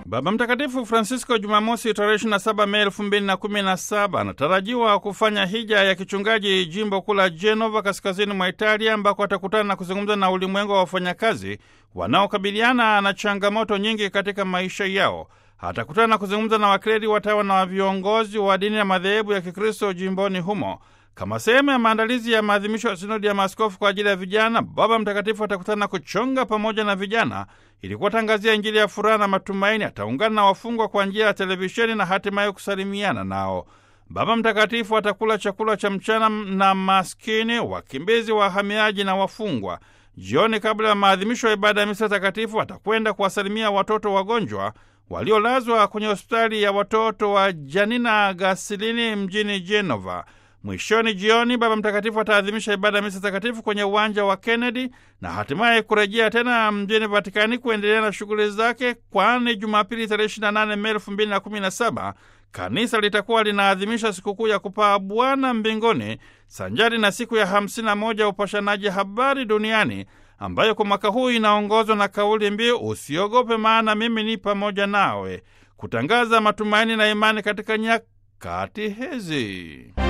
Baba Mtakatifu Francisco Jumamosi tarehe 27 Mei 2017 anatarajiwa kufanya hija ya kichungaji jimbo kuu la Genova kaskazini mwa Italia, ambako atakutana na kuzungumza na ulimwengu wa wafanyakazi wanaokabiliana na changamoto nyingi katika maisha yao. Atakutana na kuzungumza na wakleli, watawa na viongozi wa dini na madhehebu ya Kikristo jimboni humo. Kama sehemu ya maandalizi ya maadhimisho ya sinodi ya maaskofu kwa ajili ya vijana, Baba Mtakatifu atakutana kuchonga pamoja na vijana ili kuwatangazia Injili ya furaha na matumaini. Ataungana na wafungwa kwa njia ya televisheni na hatimaye kusalimiana nao. Baba Mtakatifu atakula chakula cha mchana na maskini, wakimbizi, wahamiaji na wafungwa. Jioni, kabla ya maadhimisho ya ibada ya misa takatifu, atakwenda kuwasalimia watoto wagonjwa waliolazwa kwenye hospitali ya watoto wa Janina Gasilini mjini Genova. Mwishoni jioni, Baba Mtakatifu ataadhimisha ibada ya misa takatifu kwenye uwanja wa Kennedy na hatimaye kurejea tena mjini Vatikani kuendelea na shughuli zake, kwani Jumapili tarehe 28 Mei 2017 kanisa litakuwa linaadhimisha sikukuu ya kupaa Bwana mbinguni sanjari na siku ya 51 ya upashanaji habari duniani ambayo kwa mwaka huu inaongozwa na kauli mbiu usiogope, maana mimi ni pamoja nawe, kutangaza matumaini na imani katika nyakati hizi.